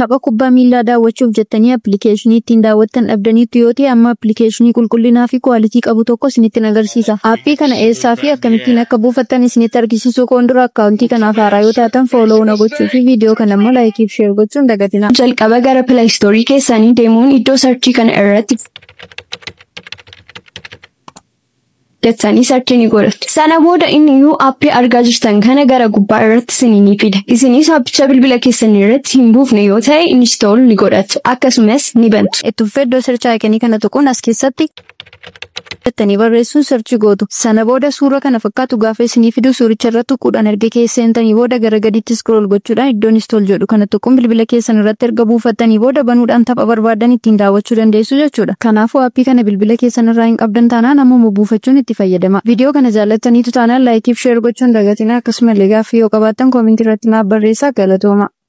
tapha kubbaa miilaa daawwachuuf jettanii appilikeeshinii ittiin daawwattan dhabdaniitu yoo ta'e amma appilikeeshinii qulqullinaa fi kwaalitii qabu tokko isinitti agarsiisa. Aappii kana eessaa fi akkamittiin akka buufattan isinitti agarsiisuu koon dura akkaawuntii kanaaf haaraa yoo taatan fooloo na gochuu fi viidiyoo kana immoo laayikii fi sheer gochuun dagatina. Jalqaba gara pilaayistoorii keessanii deemuun iddoo sarchii kana irratti jettanii sarchii ni godhattu. Sana booda inni iyyuu aappii argaa jirtan kana gara gubbaa irratti isinii ni fida. Isinis aappicha bilbila keessanii irratti hin buufne yoo ta'e inistool ni godhattu. Akkasumas ni bantu. Itti fufee iddoo sarchii aayikanii kana tuquun as keessatti jettanii barreessuun sarchi gootu. Sana booda suura kana fakkaatu gaafa isinii fidu suuricha irratti tuquudhaan erga keessa seentanii booda gara gadiitti scroll gochuudhaan iddoo inistool jedhu kana tuquun bilbila keessan irratti erga buufattanii booda banuudhaan tapha barbaadan ittiin daawwachuu dandeessu jechuudha. Kanaafuu aappii kana bilbila keessan irraa hin qabdan taanaan ammoo buufachuun itti fayyadama. Viidiyoo kana jaallattaniitu taanaan laayikii fi sheer gochuun dagatina akkasumallee gaaffii yoo qabaattan koomentii irratti naaf barreessaa galatooma.